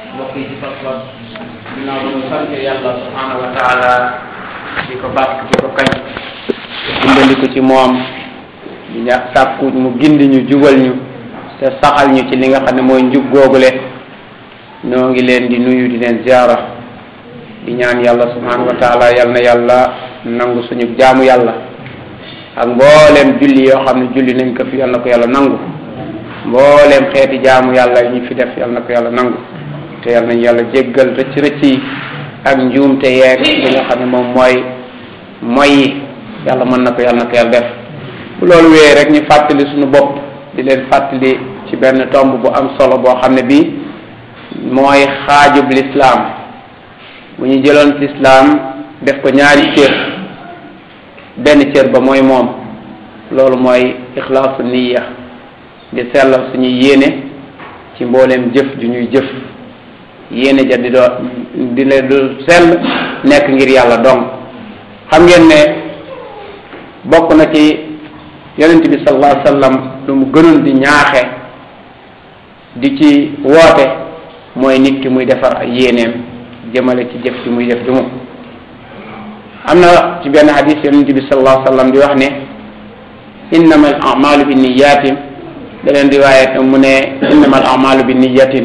mbokk yi ci pas-pas ginnaaw ba ñu sant yàlla subhanahu wa taala di ko bàkk di ko kañ dimbandiku ci moom di ña sàkku mu gindi ñu jubal ñu te saxal ñu ci li nga xam ne mooy njub googule ñoo ngi leen di nuyu di leen ziara di ñaan yàlla subhanahu wa taala yal na yàlla nangu suñu jaamu yàlla ak mbooleem julli yoo xam ne julli nañ ko fi yal na ko yàlla nangu mbooleem xeeti jaamu yàlla yi ñu fi def yal na ko yàlla nangu te yal nañ yàlla jéggal rëcc rëcc yi ak njuumte yeeg li nga xam ne moom mooy mooy yi yàlla mën na ko yal na ko yàlla def bu loolu wéyee rek ñu fàttali suñu bopp di leen fàttali ci benn tomb bu am solo boo xam ne bii mooy xaajub lislaam bu ñu jëloon lislaam def ko ñaari cër benn cër ba mooy moom loolu mooy ixlaasu niya di sellal suñuy yéene ci mbooleem jëf ju ñuy jëf yéene ja di doo di leen du sell nekk ngir yàlla dong xam ngeen ne bokk na ci yonent bi sallallahu alayhi wasallam lu mu gënoon di ñaaxe di ci woote mooy nit ki muy defar ay yéeneem jëmale ci jëf ci muy def ju mu am na ci benn hadis yonent bi sallallahu alayhi wasallam di wax ne innama al amalu bi niyatin da leen riwaayat mu ne innama al amalu bi niyatin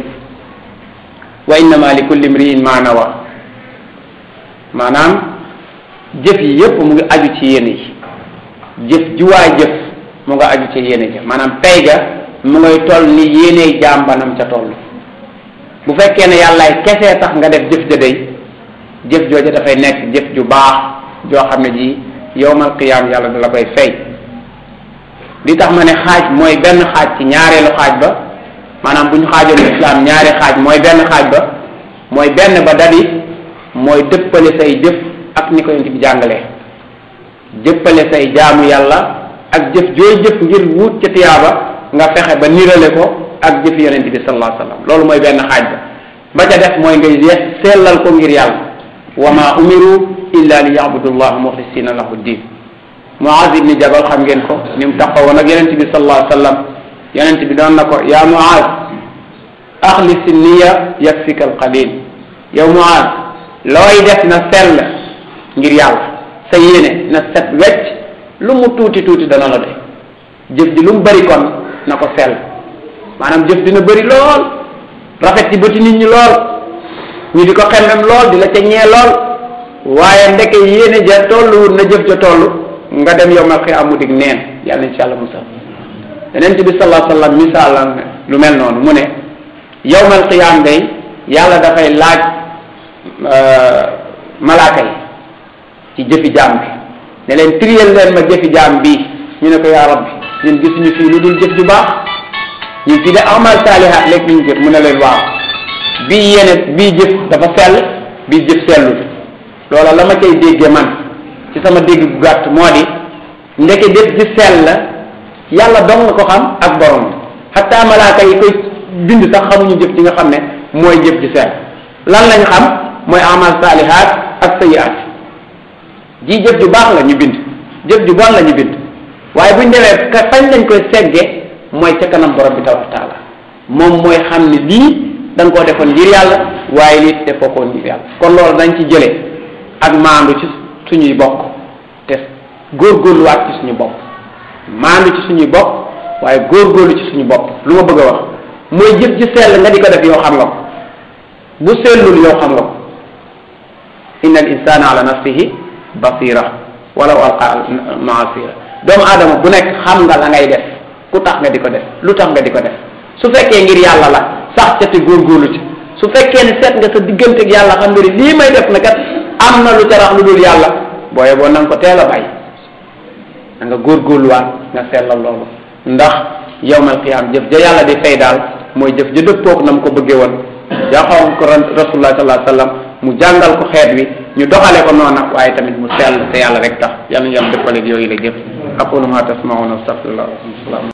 wa innama li kulli mriin ma nawa maanaam jëf yi yépp mu ngi aju ci yéene yi jëf juwaay jëf mu nga aju ci yéene ja maanaam pay ga mu ngay toll ni yéene jàmbanam ca toll bu fekkee ne yàllaay kesee tax nga def jëf ja day jëf jooja dafay nekk jëf ju baax joo xam ne ji yowmal qiyaam yàlla da la koy fay li tax ma ne xaaj mooy benn xaaj ci ñaareelu xaaj ba maanaam bu ñu xaajoon islam ñaari xaaj mooy benn xaaj ba mooy benn ba dadi mooy dëppale say jëf ak ni ko yonent bi jàngalee jëppale say jaamu yàlla ak jëf jooy jëf ngir wut ca tiyaaba nga fexe ba nirale ko ak jëf yonent bi sallallahu alayhi wasallam loolu mooy benn xaaj ba ba ca def mooy ngay sellal ko ngir yàlla wa ma umiru illa li yabudu llah muxlisina lahu din Muaz ibni Jabal xam ngeen ko ni mu taxawoon ak yonent bi sallallahu alayhi wasallam yonent bi doon na ko yaa Muaz axlisi niya yakfika alqalil yow Muaz looy def na sell ngir yàlla sa yéene na set wecc lu mu tuuti tuuti dana la doy jëf ji lu mu bëri kon na ko sell maanaam jëf dina bëri lool rafet ci bëti nit ñi lool ñu di ko xemmem lool di la ca ñee lool waaye ndeke yéene ja tolluwul na jëf ja toll nga dem yowmal xiyaam mu dig neen yàlla insha allah musal yonent bi sallallahu alayhi wasallam misaal lu mel noonu mu ne yowmal xiyaam day yàlla dafay laaj malaaka yi ci jëfi jaam bi ne leen triyel leen ma jëfi jaam bii ñu ne ko yaa rabbi ñun gisuñu fii lu dul jëf ju baax ñun fii de amal saalihaat léegi ñu jëf mu ne leen waaw bii yéene bii jëf dafa sell bii jëf sellut loola la ma cay dégge man ci sama dégg bu gàtt moo di ndeke jëf ji sell yàlla dong nga ko xam ak borom xataa malaaka yi koy bind sax xamuñu jëf ji nga xam ne mooy jëf ji sell lan lañ xam mooy amal saalihaat ak sayiaat ji jëf ju baax la ñu bind jëf ju bon la ñu bind waaye buñ demee ka fañ lañ koy segge mooy ca kanam borom bi tabaraka taala moom mooy xam ne lii da nga koo defoon ngir yàlla waaye lii defoo ko ngir yàlla kon loolu dañ ci jëlee ak maandu ci suñuy bokk te góorgóorluwaat ci suñu bopp maandu ci suñuy bopp waaye góorgóorlu ci suñu bopp lu ma bëgg a wax mooy jëf ji sell nga di ko def yow xam nga ko bu sellul yow xam nga ko inna al insana ala nafsihi basira walaw alqa maasira doomu aadama bu nekk xam nga la ngay def ku tax nga di ko def lu tax nga di ko def su fekkee ngir yàlla la sax ca te góorgóorlu ci su fekkee ne seet nga sa digganteeg yàlla xam nga ni lii may def na kat am na lu tarax lu dul yàlla booye boo na nga ko teel a bàyyi da nga góorgóorluwaat nga sellal loolu ndax yawmal qiyaam jëf ja yàlla di fay daal mooy jëf ja dëppoog na mu ko bëggee woon jaaxoon ko rasulullah sallallahu alayhi wasallam mu jàngal ko xeet wi ñu doxale ko noona waaye tamit mu sell te yàlla rek tax yàlla ñu yàlla dëppaleeg yooyu la jëf aqulu ma tasmauna astaghfirullah